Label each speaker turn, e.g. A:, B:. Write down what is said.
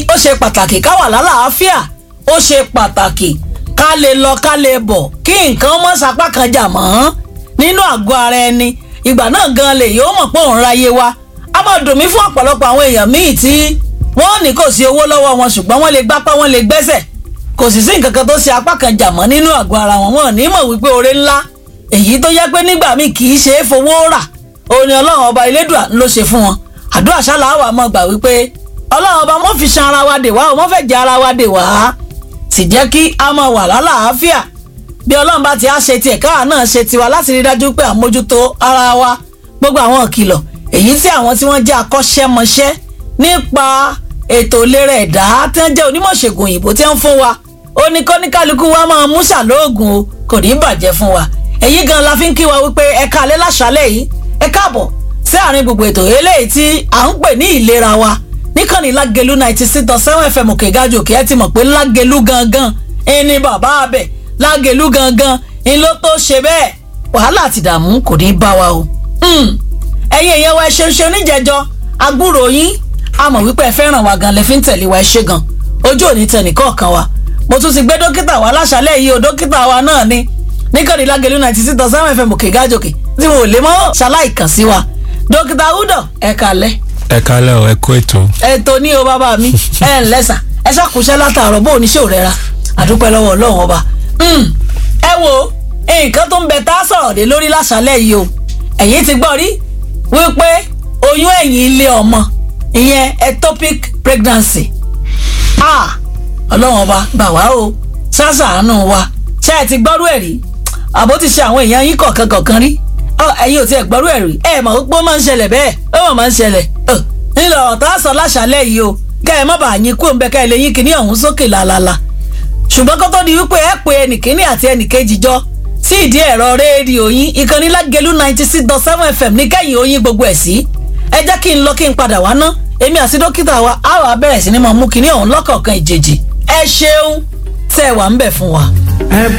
A: ó ṣe pàtàkì ká wà lálàáfíà ó ṣe pàtàkì ká lè lọ ká lè bọ̀ kí nǹkan mọ́ sapá kan jà mọ́ nínú àgọ́ ara ẹni ìgbà náà gan lè yóò mọ̀ pé òun ráyé wa a máa dùn mí fún ọ̀pọ̀lọpọ̀ àwọn èèyàn míì tí wọ́n ní kò sí owó lọ́wọ́ wọn ṣùgbọ́n wọ́n lè gbápá wọ́n lè gbẹ́sẹ̀ kò sì sí nǹkan kan tó ṣe apá kan jà mọ́ nínú àgọ́ ara wọn wọn ò ní mọ̀ wípé oore ńlá èyí tó yẹ pé nígbà míì kì í ṣe é fowó rà òun ni ọlọ́run ọba elédùà ló ṣe fún wọn àdúrà ṣálá wà mọ́ gbà wípé ọlọ́run ọba mọ́ fi ṣan ara wa dè wá o mọ́ fẹ́ jẹ ara wa dè wá sì jẹ́ kí a máa wà lálàáfíà bí ọlọ́run bá ti á ṣe tiẹ̀ káà náà ṣe tiwa láti rí dájú pé àmójútó ara wa gbogbo àwọn ìkìlọ̀ èyí tí àwọn tí wọ́n jẹ́ akọ́ṣẹ́mọṣẹ́ nípa ètò ìlera ẹ̀dá tí wọ́n jẹ́ onímọ̀ṣègùn òyìnbó tí wọ́n fún wa ó ní kọ́níkálukú wa máa mú ṣàlóògùn o kò ní bàjẹ́ fún wa èyí gan la fi ń kí wa wípé ẹ káalẹ́ láṣálẹ́ yìí ẹ káàbọ̀ sí àárín gbogbo ètò eléyìí tí à ń pè ní ìlera wa níkànnì lágẹ̀lú ninety six dot seven fm òkè gájò òkè ẹ ti mọ̀ pé lágẹ̀lú gangan ẹni bàbá abẹ lágẹ̀lú gangan ń ló tó ṣe bẹ́ẹ̀ wàhálà àti ìdààmú kò ní bá wa o. ẹ̀yin èèyàn wa ẹ ṣeun ṣe oníjẹjọ agbúrò yín a mọ̀ wípé ẹ fẹ́ràn wa gan lẹ fi ń tẹ̀lé wa ẹ ṣe gan ojú òní tẹ̀ nìkọ̀ọ̀kan wa mo tún ti gbé dókítà wa láṣálẹ̀ yìí o dókítà wa náà ni níkànnì lágẹ̀lú ninety six dot seven fm òkè gájòkè tí mo lè mọ́ ṣaláì kàn sí wa dókítà udo ẹ kalẹ̀.
B: ẹ kalẹ̀ o ẹ kó ètò.
A: ètò ní o bàbá mi ẹ ǹlẹ́ sà ẹ ṣàkóṣẹ́ látàárọ̀ bó oníṣẹ́ ò rẹ́ra àdúpẹ́ lọ́wọ́ ọlọ́run ọba. ẹ wo nǹkan tó ń bẹ tá a sọ̀rọ̀ dé lórí láṣálẹ̀ yìí o ẹ̀yin ti gbọ́ rí wípé oyún ẹ̀yìn ilé ọmọ ìyẹn ectopic pregnancy ah ọlọ́run ọba gbà wá o ṣàṣàánú wa ṣé ẹ ti gbọ́rú ẹ̀ rí àbó ti ṣe àwọn èèyàn yín kọ̀ọ̀kan kọ̀ọ̀kan rí ẹ̀yin ò tiẹ̀ gbọ́rú ẹ̀ rí ẹ̀ mọ̀ pé ó máa ń ṣẹlẹ̀ bẹ́ẹ̀ ó mọ̀ máa ń ṣẹlẹ̀ ńlọ ọ̀tá sọ láṣálẹ̀ yìí o kẹ́ ẹ má bàa yín kú òǹbẹ kẹ́ ẹ lè yín kíní ọ̀hún sókè làlàlà ṣùgbọ́n kó tó di wípé ẹ pé ẹnìkíní àti ẹnìkejì jọ sí ìdí ẹ̀rọ rédíò yín ìkànnì lágẹ̀lú ninety six dot seven fm ní kẹ́yìn oyin gbogbo ẹ̀ sí ẹ jẹ́ kí n lọ kí n padà wá ná èmi àti dókítà wa á wà bẹ̀rẹ̀ sí ni máa mú kíní ọ̀hún lọ́kọ̀ọ̀kan ìjèjì ẹ ṣeun tẹ́ ẹ wà ń bẹ̀ fún wa.